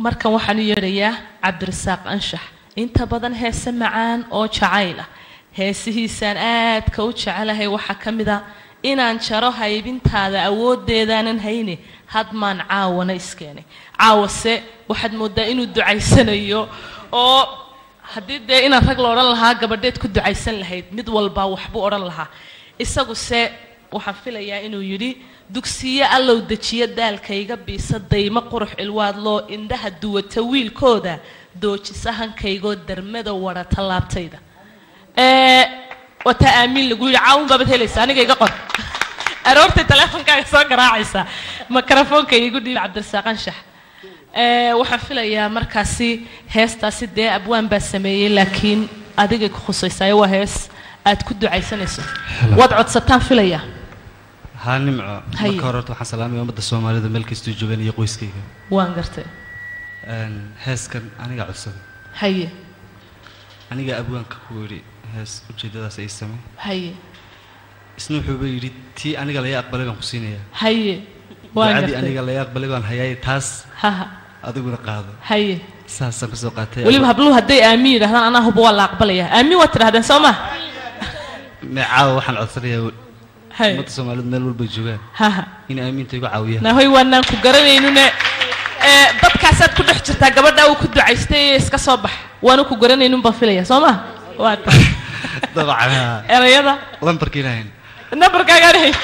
markan waxaan u yeedhayaa cabdirasaaq anshax inta badan heese macaan oo jacayl ah heesihiisaan aadka u jecelahay waxaa ka mid a inaan jaro haybintaada awoodeedaanan hayne hadmaan caawana iskeenay caawase waxaad moodaa inuu ducaysanayo oo haddii dee inaan rag la odhan lahaa gabadheed ku ducaysan lahayd mid walbaa waxbuu odhan lahaa isaguse waxaan filayaa inuu yidhi dugsiyo allow dejiyo daalkayga biisa daymo qurux cilwaad loo indhaha duwata wiilkooda doojisa hankaygoo darmada wara tallaabtayda wataa aamiin lagu yidhi caawun baabad helaysa aniga iga qor aroortay teleefonkaaga soo garaacaysa mikrofoonka igu dhiib cabdirasaaq anshax waxaan filayaa markaasi heestaasi dee abwaan baa sameeyey laakiin adigay ku khusaysayo waa hees aad ku ducaysanayso waad codsataan filaya haa nimco Haye. marka hore horta waxaan salaamaya ummadda soomaalida meel kastuu joogaan iyo qoyskayga waan gartay Een, heeskan aniga codsaday haye aniga abwaanka ku yidhi hees ujeedadaas ay samey haye isna wuxuuba yidhi tii aniga laga aqbalay baan ku siinayaa haye waan ducadii gartay aniga laga aqbalay baan hayaay taas haha adiguna qaado haye saasaan kasoo qaatay weliba habluhu hadday aamiin yidhahdaan anaa huba waa la aqbalaya aamiin waad tidhahdeen soo ma meecaawa waxaan codsanayaa haye ummadda soomaalida meel walbay joogaan haha in aamiinta igu caawiyaan nahoy waanaan ku garanaynune ee dadkaasaad ku dhex jirtaa gabadha uu ku ducaystay ee iska soo bax waanu ku garanaynun baan filaya soo ma waa ta dabcan haa. erayada lambarka ilaahayn nambarkaagaan hay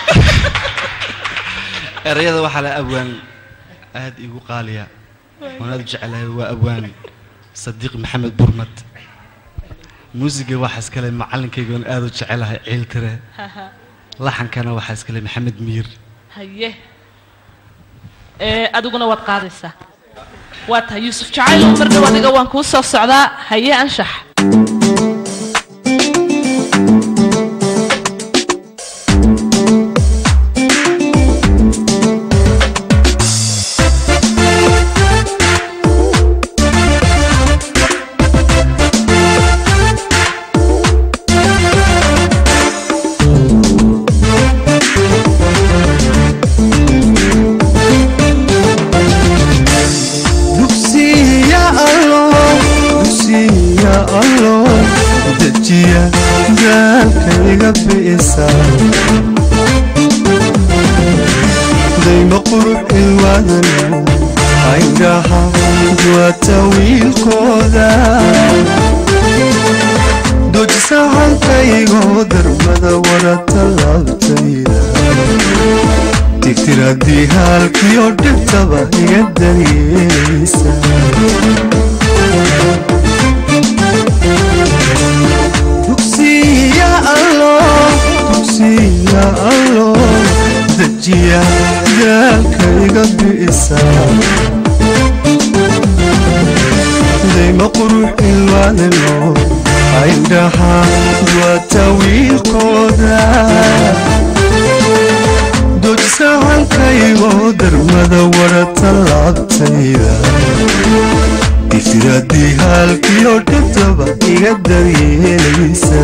erayada waxaa la abwaan aad igu qaaliya waan aad u jecelahay waa abwaan sadiiq maxamed burmad muusiga waxaa iskale macalinkayga oon aad u jecelahay ciiltire laxankana waxaa iskale maxamed miir haye ee adiguna waad qaadaysaa waa tahay yuusuf jacayl mar dhow adiga waan kuu soo socdaa haye anshax dugsiya allo dugsiya allo dejiya gaalkayga bi'isa dayma qurux ilwaadano aydhaha duwata wiilkooda dojisa halkaygoo darbada wara tallaabtayda tigtiradii halkiyo dhibtaba iga daryeelaysa dugsiya allo dugsiya allo dejiya gaalkayga bi'isa dayma qurux ilwaadano aydhaha duwata wiilkooda dojisa halkaygoo darmada wara tallaabtayda ifiradii halkiyo dhibtaba iga daryeelaysa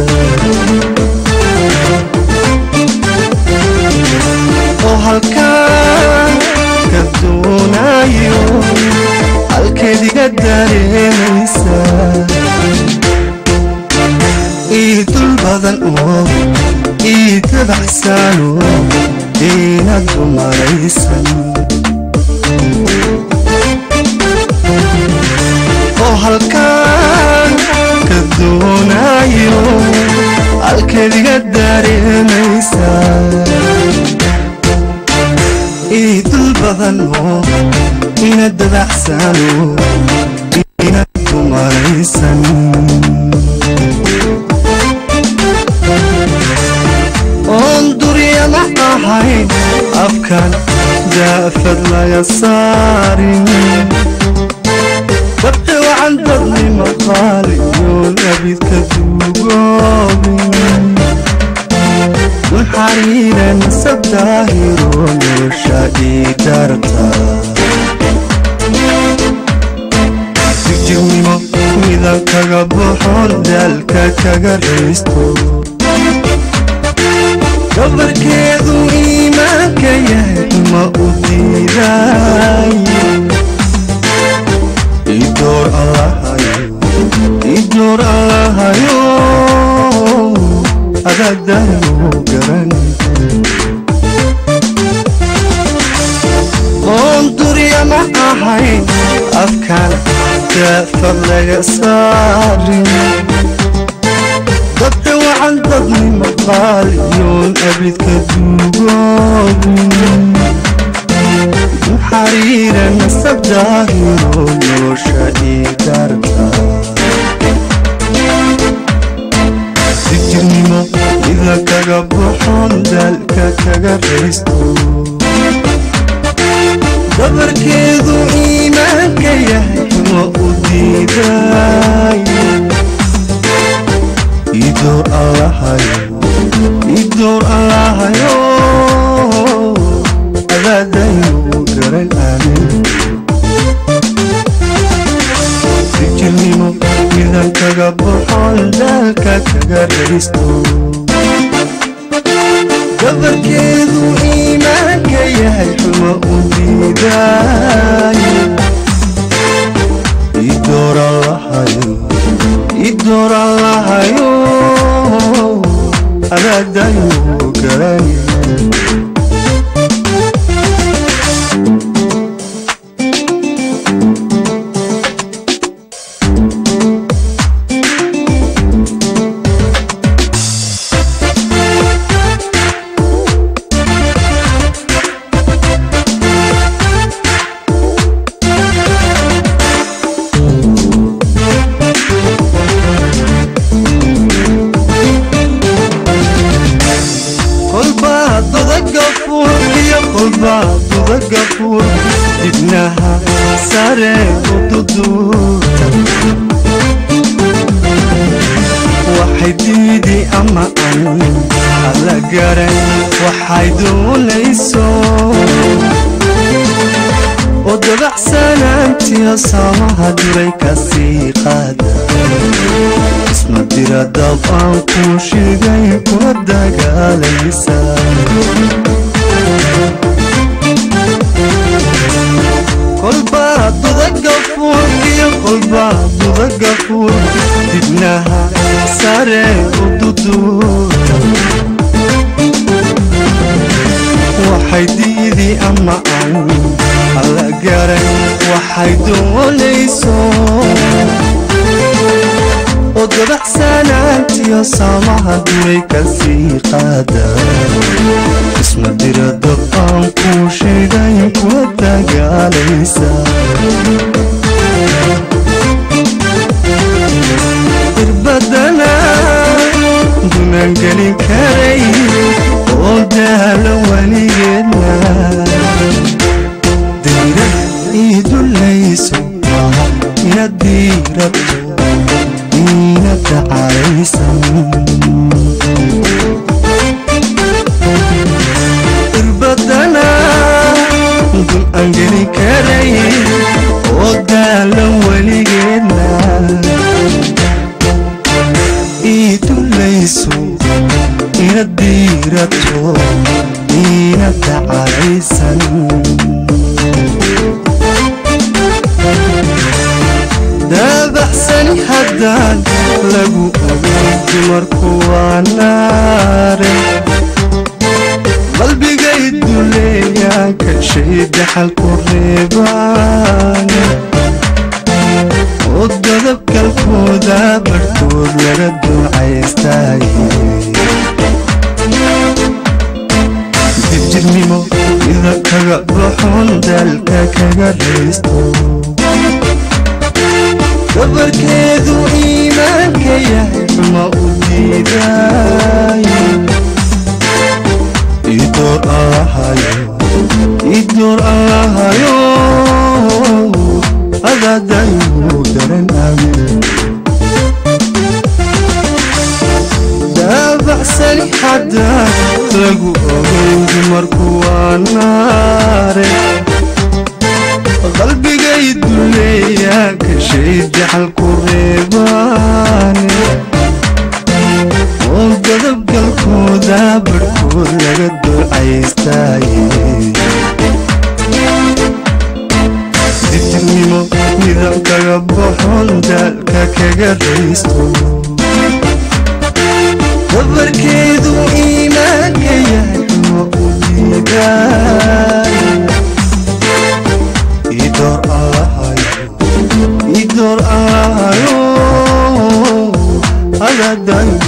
oo halkaan ka doonayo halkeed iga dareemaysa ii dul badan oo ii dabaxsaano inaad dumaraysan oo halkaan ka doonayo halkeed iga dareemaysa ii dul badan oo inaad dabaxsaano inaad dumaraysan oon duryama ahayn afkan daafad laga saarin dabci wacan dadnima qaaliyoon abidka duugoobin duxariiran sabdaahiro nolosha ii darta jigjirnimo midan kaga boxoon daalka kaga raysto gabarkeedu iimaanka yahay ma u diiday ma ahayn afkan daafad laga saarin dadka wacan dadnima qaaliyoon abidka duugoobin xariira nasab daahiro nolosha iidarka dijirnimo ida kaga buxon daalka kaga raysto dabarkeedu iimaanka yahay ma u diiday idoor allahayo idoor allahayo adaadayu garan aamin dijirnimo midan kaga buxon daalka kaga raysto dabarkeedu iimaanka yahay xuma u diiday idoor allahayo idoor allahayo adaadayu garan kolbaa dodagafuur iyo kolbaa dodagafuur dibnaha sare u duduurta waxay diidi ama an alla garan waxay doonayso oo dabacsanaantiyo samaha duray kasii qaada isma dira dab aan kuu sheegay kuna dagaalaysa kolbaa dudagafuur iyo kolbaa dudagafuur dibnaha sare u duduurta waxay diidi ama an alla garan waxay doonayso oo dabacsanaantiyo samaha duray kasii qaada isma dira dab aan kuu sheegay kuna dagaalaysa irbadana dunaan gelin karay oo daalo weligeedna dayra ii dulayso maaha inaad diirabto ina dacaysan irbadana dun aan geli karay oo daalan weligeedna ii dulayso ina diirato ina dacaysan daabaxsani haddaan lagu ogay dumarku waa naare qalbigay duleeyaan ka shay daxalku reebaan oo dadabkalkooda barhkood laga duucaystaay dibjirnimo ida kaga baxon daalka kaga raysto dabarkeedu iimaanka yahay ma u diiday idoor allahayo idoor allahayo adaadayu garan aamin daabacsani haddaan lagu ogay dumarku waa naare qalbigay duleeyaa ka shay jaxalku reebaane oo dadabgalkooda barhkood laga duucaystaye ditirnimo midab kaga baxon daalka kaga raysto dabarkeedu iimaanka yahay ma u diiday adadayo